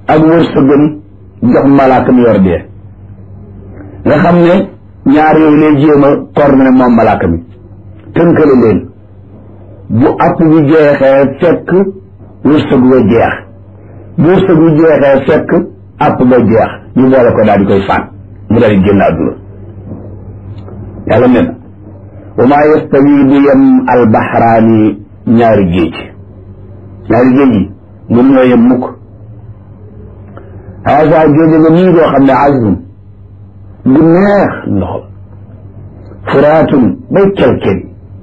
ak wërsëgam jox malaaka mi yor dee nga xam ne ñaar yooyu lay jéem a coordonné moom malaaka mi tënkale leen bu app bi jeexee fekk wërsëg wa jeex bu wërsëg bi jeexee fekk app ba jeex ñu boole ko daal di koy faat mu daal di génn àdduna yàlla ne na wa maa yastawi du yem albaxraani ñaari géej ñaari géej yi mun ñoo yem mukk haasa géej nga nii doo xam ne azbun bu neex ndox furaatun bay kelkel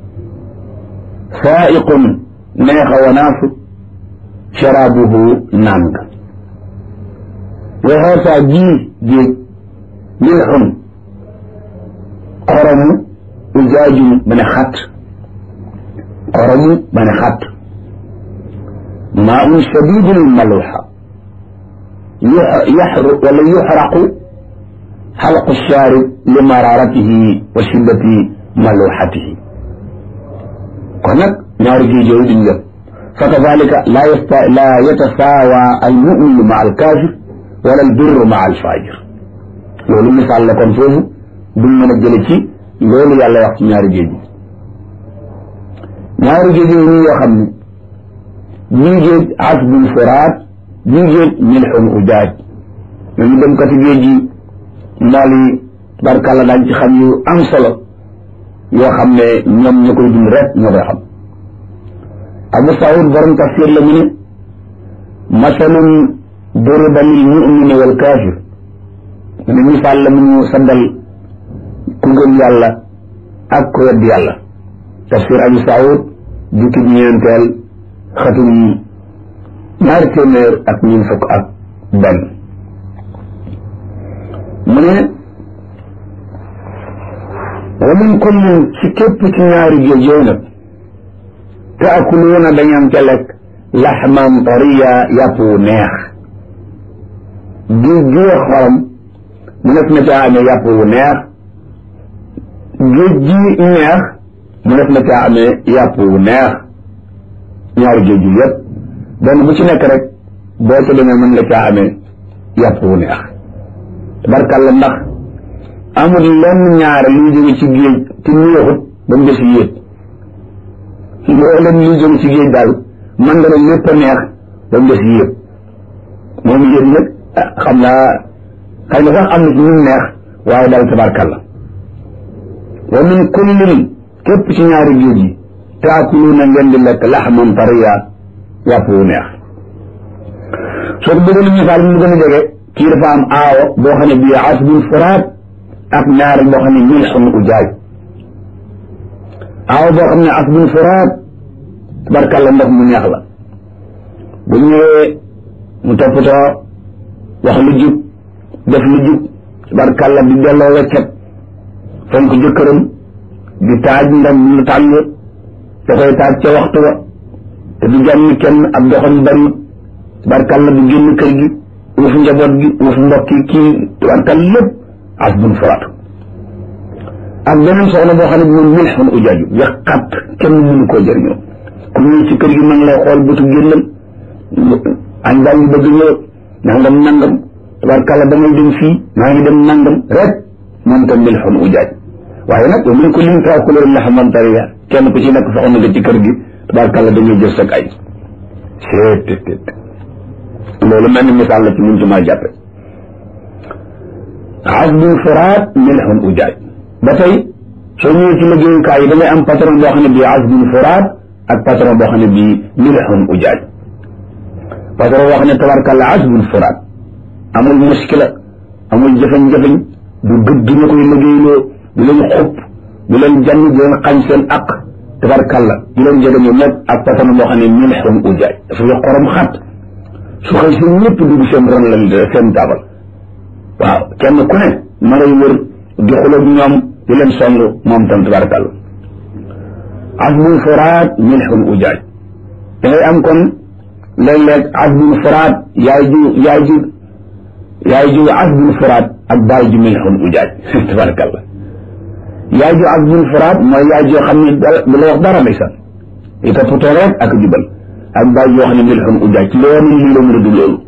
saaiqun neexa wanaasu sharaabuhu naan nga wa haasa jii géej milxun xoromu ujaajum ba ne xat xoromu ba ne xat maa un shadidul maluxa yaxru wala yuxraqu xalqu shaarib li mararatihi wa shiddati maluxatihi kon nag ñaari géej yooyu duñ yëpp fa kadalika laa yasta laa yatasaawa almuminu ma alkaafir wala albirru ma alfajir loolu misaal la kon foofu duñ mën a jële ci loolu yàlla wax ci ñaari géej yi ñaari géej yooyu nii yoo xam ne bii géej asbun furaat bii géej milxun ujaaj ñooñu dem kati géej yi mool yi barkàlla daañ ci xam yu am solo yoo xam ne ñoom ñoo koy dund rek ñoo koy xam abu saud borom tafsir la mu ne masalun duriba lil mumini wal kaafir mu ne misaal la mu ñu saddal ku gëm yàlla ak ku wedd yàlla tafsir abu saud jukki ñeenteel xatum ñaari téeméer ak ñun fukk ak benn mu ne wa min kullin ci képp ci ñaari géej yooyu nag taakuluuna dañam ca lekk laxman tariya yàpp wu neex géej gi xorom mu nekk na caa amee yàpp wu neex géej gi neex mu nekk na caa amee yàpp wu neex ñaari géej yi yëpp benn bu ci nekk rek boo ca demee mën nga caa amee yàpp wu neex tabarkàlla ndax amul lenn ñaare luy jóge ci géej te neexut ba mu des yéet looleen luy jóge ci géej daal man nga ne lépp a neex ba mu des yéet moom yéet nag xam naa xëy na sax am na ci ñu neex waaye daal tabarkàlla wa min kullin képp ci ñaari géej yi taakuluuna ngeen di lekk laxman tariya yàpp wu neex soo ko bëggoon misaal mu gën a jege kii dafa am aawo boo xam ne bii asbun furaat ak ñaareel boo xam ne milxun ujaaj aawo boo xam ne asbun furaat tabarkàlla ndox mu neex la bu ñëwee mu toppatoo wax lu jub def lu jub tabarkàlla di delloo weccet fonk jëkkëram di taaj ndam lu tàng da koy taaj ca waxtu wa te du jànni kenn ab doxam bari tabarkàlla du génn kër gi uuf njaboot gi uuf mbokk yi kii tabarkàlla lépp asbun furaatu ak beneen soxna boo xam ne bi moom milxun ujaaju ya xat kenn mënu koo jëriñoo ku ñëw ci kër gi ma ngi lay xool bëtu génnam añ baa ngi bëgg ñëw nangam nangam tabarkàlla damay dem fii maa ngi dem nangam rek moom tam milxun ujaaj waaye nag wa min kullin taakuluuna laxman tariya kenn ku ci nekk soxna nga ci kër gi tabarkàlla dañuy jël sag ay seet loolu mel ni misaal la ci mun ci maa jàppe asbun furaat milxun ujaaj ba tey soo ñëwee ci liggéeyukaay yi da ngay am patron boo xam ne bii asbun furaat ak patron boo xam ne bii milxun ujaaj patron boo xam ne tabarkàlla asbun furaat amul muskila amul jëfañ-jëfañ du gëdd ñu koy liggéeyloo du leen xupp du leen jann du leen xañ seen aq tabarkàlla du leen jege ñu nekk ak patron boo xam ne milxun ujaaj dafa yo xorom xat su xëy seen ñëpp dugg seen ron la seen taabal waaw kenn ku ne ma ngay wër di xuloog ñoom di leen song moom tam tabarakàlla asbun furaat milxun ujaaj da ngay am kon léeg-léeg asbun furaat yaay ju yaay ju yaay ju asbun furaat ak baay ju milxun ujaaj tabarakàlla yaay ju asbun furaat mooy yaay joo xam ne du la wax dara ndeysaan i toppatoo rek ak jubal ak baay joo xam ne milxun ujaaj loolu lii la mën a du loolu